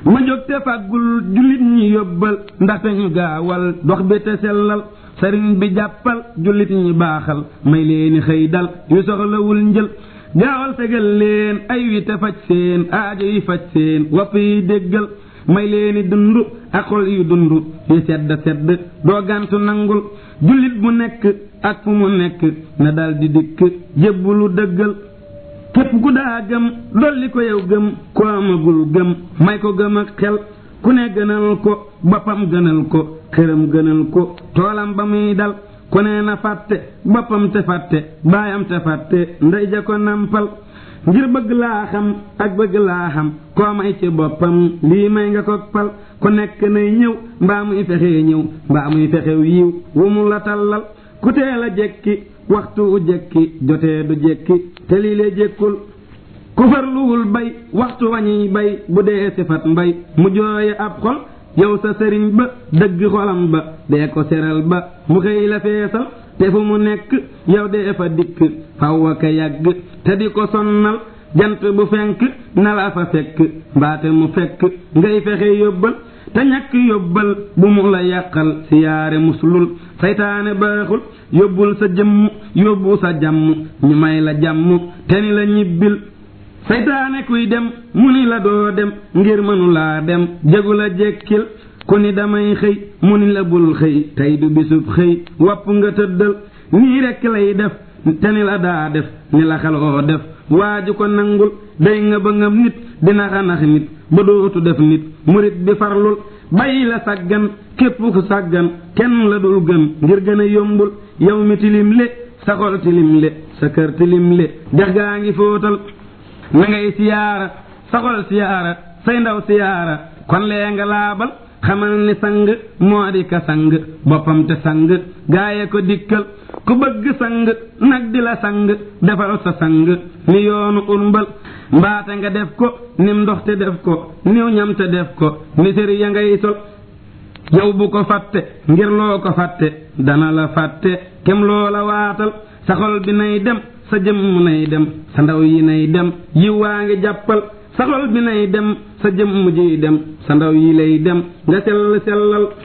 ma jóg te fàggul jullit ñi yóbbal ndaxte ñu gaawal dox bi te sellal sëriñ bi jàppal jullit ñi baaxal may leeni xëy dal yu soxlawul njël gaawal fegal leen ay wi te faj seen aajo yi faj seen wopp yi déggal may leeni dund ak xol yu dund yi sedd sedd doo gàntu nangul jullit bu nekk ak fu mu nekk na dal di dikk jébbulu dëggal képp ku daa gëm dolli ko yow gëm ku amagul gëm may ko gëm ak xel ku ne gënal ko boppam gënal ko këram gënal ko toolam ba muy dal ku ne na fàtte boppam te fàtte baayam te fàtte ndey ja ko nampal ngir bëgg laa xam ak bëgg laa xam koo may ci boppam lii may nga ko pal ku nekk nay ñëw mbaa muy fexee ñëw mbaa muy fexew yiw wu mu la tallal ku teel a jekki waxtu u jekki jotee du jekki te lii lee jekkul ku farluwul bay waxtu wañuy bay bu dee sifat mbay mu jooye ab xol yow sa sëriñ ba dëgg xolam ba dee ko seral ba mu xëy la feesal te fu mu nekk yow dee fa dikk faw a ka yàgg te di ko sonnal jant bu fenk na la fa fekk mbaate mu fekk ngay fexe yóbbal te ñàkk yóbbal bu mu la yàqal siyaare muslul saytaane baaxul yóbbul sa jëmm yóbbu sa jàmm ñu may la jàmm te ni la ñibbil saytaane kuy dem mu ni la doo dem ngir mënulaa dem jégu la jekkil ku ni damay xëy mu ni la bul xëy tey du bisub xëy wopp nga tëddal nii rekk lay def te ni la daa def ni la xaloo def waaju ko nangul day nga ba ngam nit dina xanax nit ba dootu def nit murit bi farlul bàyyi la sàggan képp ku sàggan kenn la dul gën ngir gën a yombul yow mi tilim le sa xol tilim le sa kër tilim le dex gaa ngi fóotal na ngay siyaara sa xol siyaara say ndaw siyaara kon lee nga laabal xamal ni sang moo di ka sang boppam te sang gaaye ko dikkal ku bëgg sang nag di la sang defal sa sang ni yoonu urmbal mbaate nga def ko nim ndox te def ko niw ñam te def ko ni sëri ya ngay sol yow bu ko fàtte ngir loo ko fàtte dana la fàtte kem loo la waatal sa xol bi nay dem sa jëmm nay dem sa ndaw yi nay dem yiw waa ngi jàppal sa xol bi nay dem sa jëmm jiy dem sa ndaw yi lay dem nga sell sellal